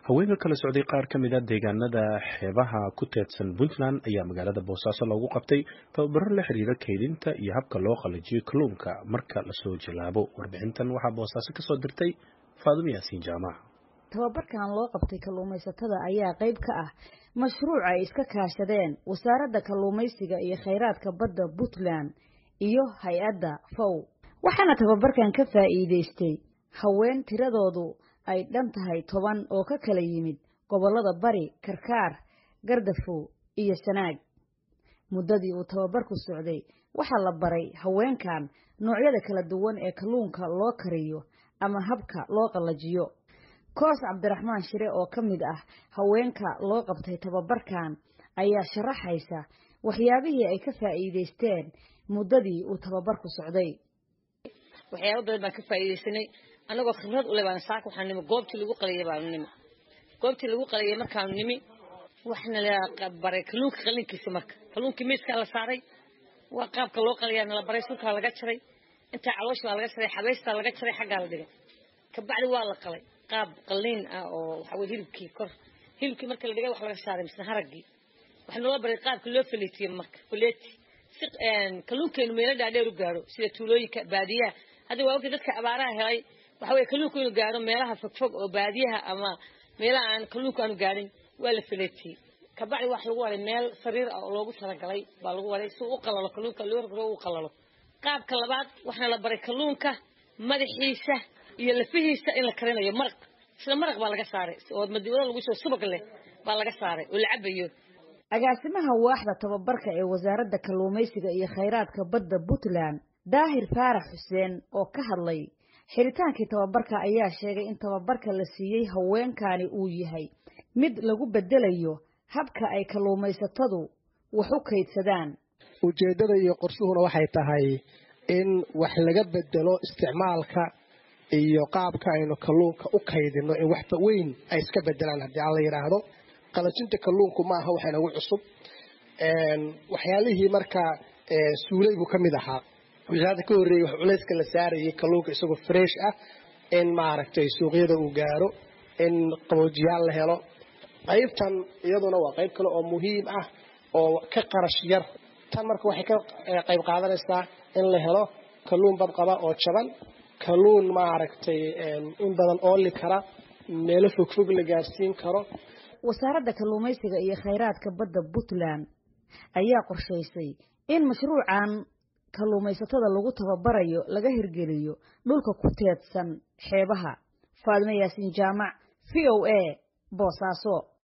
haweenka kala socday qaar ka mid a deegaanada xeebaha ku teedsan puntland ayaa magaalada boosaaso loogu qabtay tababaro la xiriira kaydinta iyo habka loo qalajiyo kalluunka marka lasoo jallaabo warbixintan waxaa boosaaso kasoo dirtay faadimo yaasiin jaamac tababarkan loo qabtay kalluumaysatada ayaa qayb ka ah mashruuc ay iska kaashadeen wasaaradda kalluumaysiga iyo khayraadka badda puntland iyo hay-adda fow waxaana tababarkan ka faa'iidaystay haween tiradoodu ay dhan tahay toban oo ka kala yimid gobollada bari karkaar gardafow iyo sanaag muddadii uu tababarku socday waxaa la baray haweenkan noocyada kala duwan ee kalluunka loo kariyo ama habka loo qallajiyo koos cabdiraxmaan shire oo ka mid ah haweenka loo qabtay tababarkan ayaa sharaxaysa waxyaabihii ay ka faa'iidaysteen muddadii uu tababarku socday waxyaaba badan baan ka faa'iidaysanay annagoo khibrad u leh baan saaka waxaan nimi goobtii lagu qaliyay baanu nimi goobtii lagu qaliyay markaanu nimi waxna la baray kalluunka qalinkiisa marka kalluunkii miiskaa la saaray waa qaabka loo qaliyaa nala baray sulkaa laga jaray intaa caloosh baa laga jaray xabaystaa laga jaray xaggaa la dhigay kabacdi waa la qalay qaab qalliin ah oo waxa weye hilibkii kor hilibkii marka la dhigay wax laga saaray misna haraggii waxaa naloo baray qaabka loo faleetiyey marka faleeti si kalluunkeenu meelo dhaadheer u gaaro sida tuulooyinka baadiyaha hadda waa ogtay dadka abaaraha helay waxa weye kalluunku inuu gaaro meelaha fogfog oo baadiyaha ama meelaha aan kalluunku aanu gaarin waa la faleetiyey kabacdi wax lagu waray meel sariir ah oo loogu talagalay baa lagu waray si uu u qalalo kalluunka loo rogro uu qalalo qaabka labaad waxaana la baray kalluunka madaxiisa iyo lafihiisa in la karinayo maraq isla maraq baa laga saaray oo madiwada lagu soo subag leh baa laga saaray oo la cabayo agaasimaha waaxda tababarka ee wasaaradda kalluumaysiga iyo khayraadka badda puntland daahir faarax xuseen oo ka hadlay xiritaankii tababarka ayaa sheegay in tababarka la siiyey haweenkani uu yahay mid lagu bedelayo habka ay kalluumaysatadu wax u kaydsadaan ujeeddada iyo qorshuhuna waxay tahay in wax laga bedelo isticmaalka iyo qaabka aynu kalluunka u kaydino in waxba weyn ay iska bedelaan haddii aan la yidhaahdo qalajinta kalluunku ma aha waxa nagu cusub waxyaalihii markaa suulaygu ka mid ahaa wixii ka horreeyey wax culayska la saarayay kalluunka isagoo fresh ah in maaragtay suuqyada uu gaaro in qaboojiyaal la helo qaybtan iyaduna waa qayb kale oo muhiim ah oo ka qarash yar tan marka waxay ka qayb qaadanaysaa in la helo kalluun badqaba oo jaban kalluun maaragtay in badan ooli kara meelo fogfog la gaarsiin karo wasaaradda kalluumaysiga iyo khayraadka badda puntland ayaa qorshaysay in mashruucan kalluumaysatada lagu tababarayo laga hirgeliyo dhulka ku teedsan xeebaha faadimo yaasiin jaamac v o a boosaaso